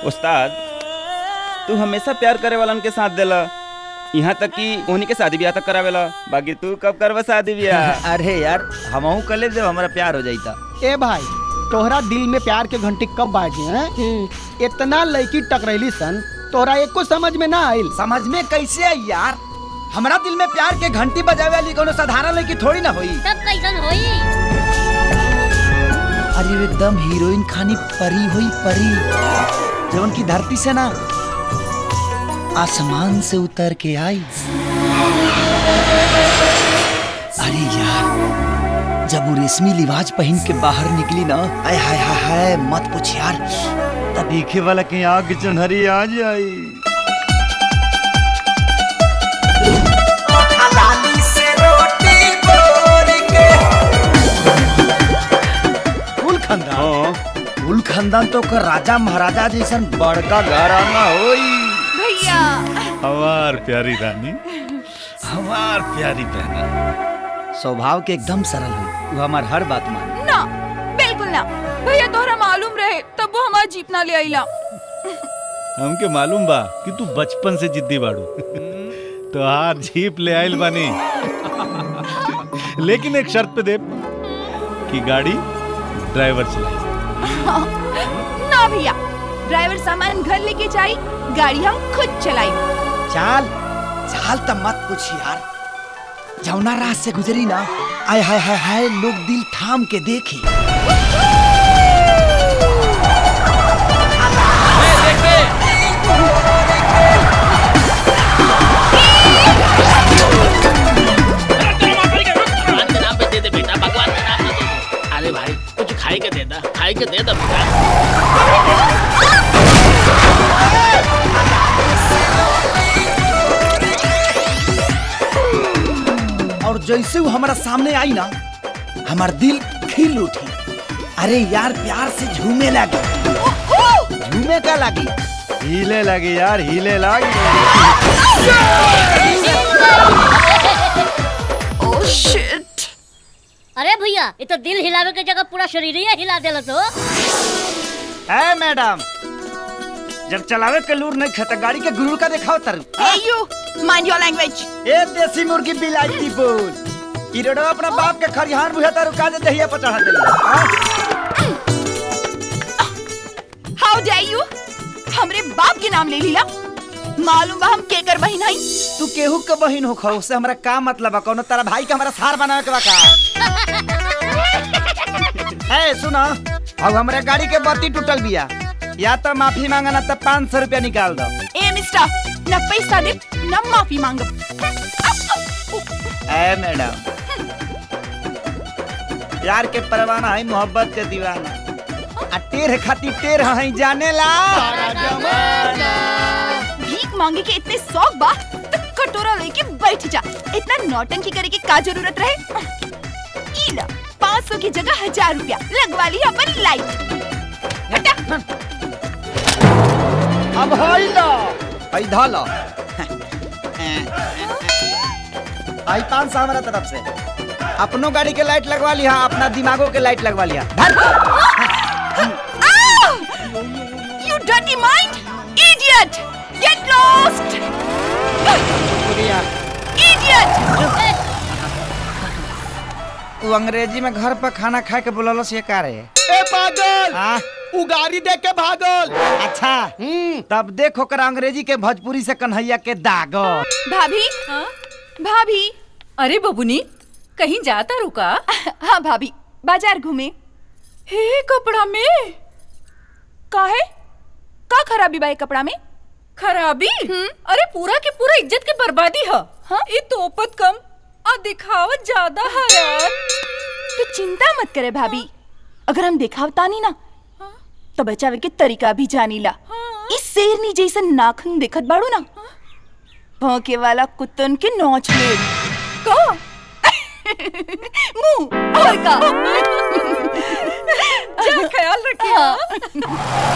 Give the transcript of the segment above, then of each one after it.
उस्ताद तू हमेशा प्यार करे वालन के साथ देला यहाँ तक कि उन्हीं के शादी ब्याह तक करावेला बाकी तू कब करवा शादी ब्याह अरे यार हमहू कले जब हमारा प्यार हो जाता ए भाई तोहरा दिल में प्यार के घंटी कब बाजी हैं इतना लड़की टकरैली सन तोहरा एको समझ में ना आइल समझ में कैसे आई यार हमारा दिल में प्यार के घंटी बजावे वाली कोनो साधारण लड़की थोड़ी ना हुई तब कैसन होई अरे वो एकदम हीरोइन खानी परी हुई परी जवन की धरती से ना आसमान से उतर के आई अरे यार जब वो रेशमी लिबाज पहन के बाहर निकली ना आय हाय हाय हाय मत पूछ यार तब देखे वाला के आग चुनहरी आ जाई कुल खानदान कुल खानदान तो ओकर राजा महाराजा जैसन बड़का घराना होई भैया हमार प्यारी रानी हमार प्यारी बहना स्वभाव के एकदम सरल हुई वो हमार हर बात मान ना बिल्कुल ना भैया तोहरा मालूम रहे तब वो हमारा जीप ना ले आईला हमके मालूम बा कि तू बचपन से जिद्दी बाड़ू तो हार जीप ले आइल बानी लेकिन एक शर्त पे दे कि गाड़ी ड्राइवर चलाए ना भैया ड्राइवर सामान घर लेके जाई गाड़ी हम खुद चलाई चाल चाल त मत पूछ यार जौना रात से गुजरी ना आय हाय हाय हाय लोग दिल थाम के देखी भगवान के नाम पे दे दे बेटा भगवान के नाम पे दे दे अरे भाई कुछ खाई के दे दा खाई के दे दा बेटा और जैसे वो हमारा सामने आई ना हमार दिल खिल उठी अरे यार प्यार से झूमे लगी झूमे का लगी हिले लगी यार हिले लगी ओह शिट अरे भैया ये तो दिल हिलावे के जगह पूरा शरीर ही हिला देला तो है मैडम जब चलावे के लूर नहीं खाता गाड़ी के गुरूर का दिखाओ तर Hey you, mind your language. ए देसी मुर्गी बिलाईती बोल ई रोडवा अपना बाप के खरिहान बुझा तारू काजे दहिया पर चढ़ा देली How dare you? हमरे बाप के नाम ले लीला मालूम बा हम केकर बहिन हई तू केहू के बहिन हो खौ उससे हमरा का मतलब बा कोनो तेरा भाई के हमरा सार बनावे के बा का ए सुना अब हमरे गाड़ी के बत्ती टूटल बिया या तो माफी मांगा ना तो पाँच सौ रुपया निकाल दो ए मिस्टर न पैसा दे न माफी मांगब ए मैडम प्यार के परवाना है मोहब्बत के दीवाना आ टेर खातिर टेर है जाने ला भीख मांगे के इतने शौक बा तो कटोरा लेके बैठ जा इतना नौटंकी करे की का जरूरत रहे ई ला पाँच सौ की जगह हजार रुपया लगवा ली अपन लाइट हटा अब हई लो हई धा लो आई पाँच सौ हमारा तरफ से अपनो गाड़ी के लाइट लगवा लिया अपना दिमागो के लाइट लगवा लिया धर You dirty mind! Idiot! Get lost! Idiot! वो अंग्रेजी में घर पर खाना खा के बोललो से का रे ए पागल उगारी देख के भागल अच्छा तब देखो कर अंग्रेजी के भोजपुरी से कन्हैया के दागो भाभी भाभी अरे बबुनी कहीं जाता रुका हाँ भाभी बाजार घूमे हे कपड़ा में काहे का खराबी बा ये कपड़ा में खराबी अरे पूरा के पूरा इज्जत के बर्बादी है हाँ? ये तोपत कम और दिखावत ज्यादा है यार तो चिंता मत करे भाभी अगर हम दिखावता नहीं ना तो बचावे के तरीका भी जानीला इस शेरनी जैसन नाखून देखत बाड़ू ना भौंके वाला कुत्तन के नोच ले का मुंह और का जा ख्याल रखिए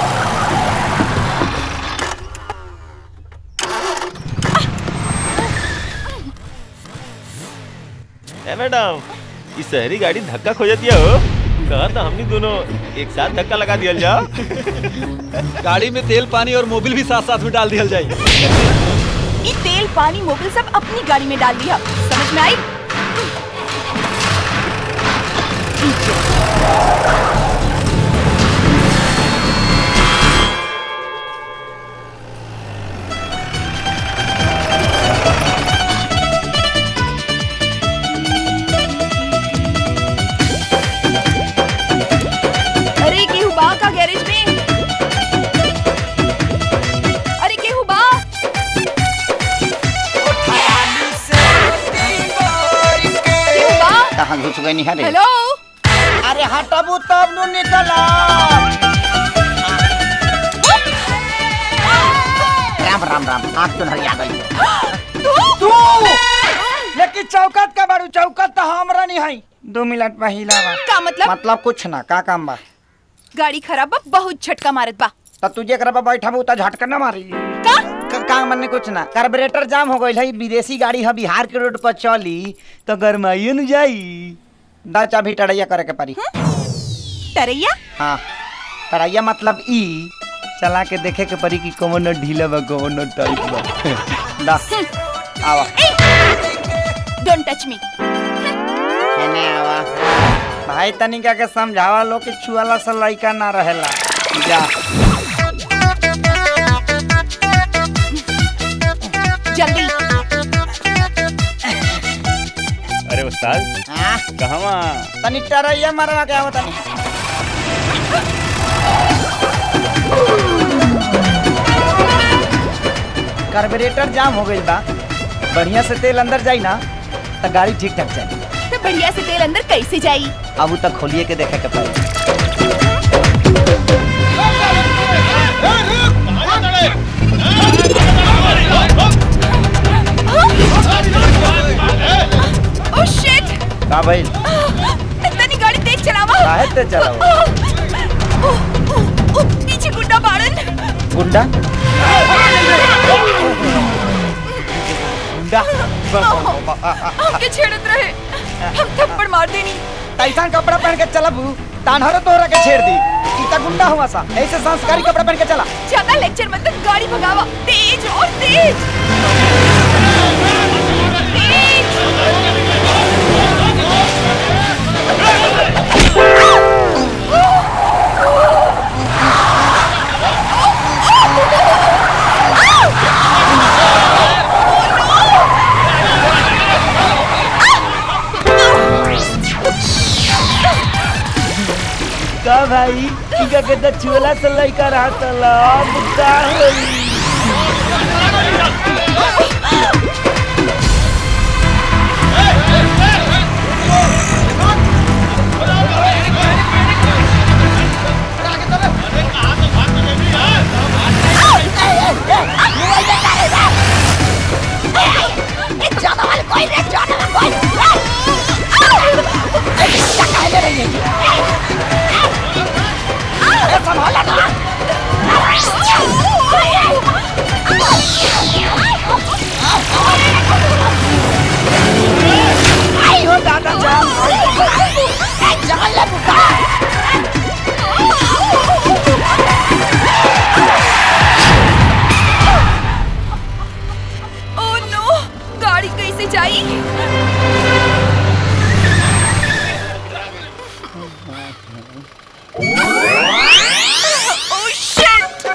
ए मैडम ये शहरी गाड़ी धक्का खो जाती है हो कहा था हमनी दोनों एक साथ धक्का लगा दिया जाओ गाड़ी में तेल पानी और मोबिल भी साथ साथ में डाल दिया जाए ये तेल पानी मोबिल सब अपनी गाड़ी में डाल दिया समझ में आई अरे केहू बा का गैरेज में अरे केहू बा केहू बा कहाँ घुस गई निहारे हेलो अरे हटबू तब नु निकला राम राम राम आँख तो हरिया गई तू लेकिन चौकत का बारू चौकत तो हमरा नहीं है दो मिनट पहिला बा का मतलब मतलब कुछ ना का काम बा गाड़ी खराब बा बहुत झटका मारत बा तो तुझे कर बैठा बा उता झटका ना मारी का क- का मन्ने कुछ ना कार्बोरेटर जाम हो गई है विदेशी गाड़ी है बिहार के रोड पर चली तो गरमाइए न जाई दा चाबी टड़ैया करे के पड़ी तरैया हाँ टड़ैया मतलब ई चला के देखे के पड़ी कि कौन ढीला बा कौन टाइट बा दा आवा डोंट टच मी एने आवा भाई तनिका के समझावा लो कि छुआला से लइका ना रहेला जा जल्दी अरे उस्ताद हाँ कहवा तनी टरैया मारवा के आवा तनी कार्बोरेटर जाम हो गई बा बढ़िया से तेल अंदर जाई ना तो गाड़ी ठीक ठाक चली तो बढ़िया से तेल अंदर कैसे जाई अब उ तक खोलिए के देखे के पड़ी ओह शिट का भाई इतनी गाड़ी तेज चलावा काहे ते चलाओ ओ, ओ, ओ, पीछे गुड्डा बाड़न गुंडा गुंडा हमके छेड़त रहे हम थप्पड़ मार देनी ऐसा कपड़ा पहन के चलब तानहरो तोहरा के छेड़ दी ई त गुंडा हुआ सा ऐसे संस्कारी कपड़ा पहन के चला ज्यादा लेक्चर मतलब गाड़ी भगावा तेज और तेज का भाई इका के त चुला से लइका रहा तला अब का होई ओ नो गाड़ी कैसे जाई ओ शिट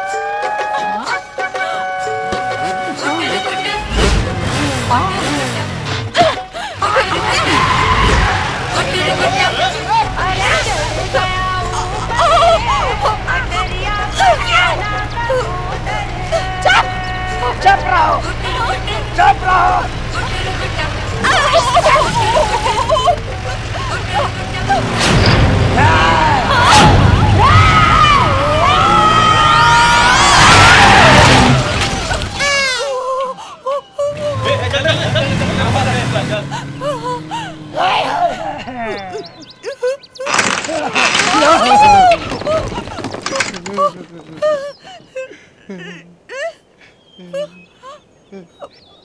चुप रहो चुप रहो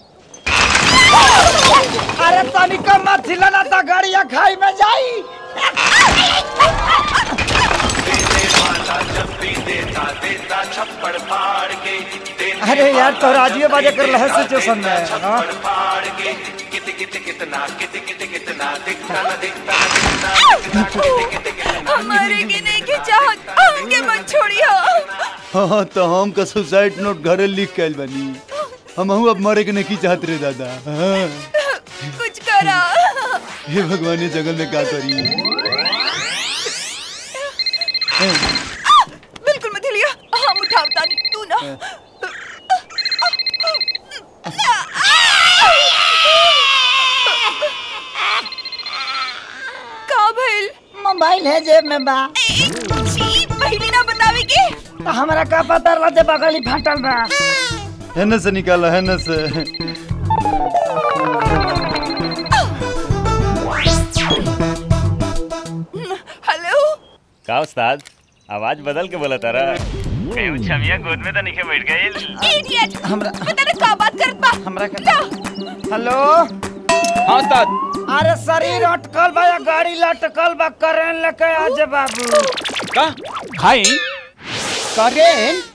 अरे तनिक मत हिलाना ता गाड़िया खाई में जाई अरे यार तो राजिए बाजे कर रहा है सिचुएशन में हाँ? हमारे के नहीं के चाहत हमके मत छोड़ियो हाँ तो हम का सुसाइड नोट घरे लिख के आइल बानी हम अब मरे के नहीं चाहत रे दादा हाँ। कुछ करा हे भगवान ये जंगल में क्या करी बिल्कुल मत हिलिया हम उठावता नहीं तू ना का भइल मोबाइल है जेब में बा छी पहली ना बतावे के तो हमरा का पता रहा जे बगली फाटल बा है से निकाला है न से हेलो का उस्ताद आवाज बदल के बोला तारा कहीं छमिया गोद में तो नहीं बैठ गई इडियट हमरा पता ना का बात करत बा हमरा ला हेलो हाँ उस्ताद अरे शरीर अटकल बा या गाड़ी लटकल बा करें लेके आजे बाबू का खाई करेन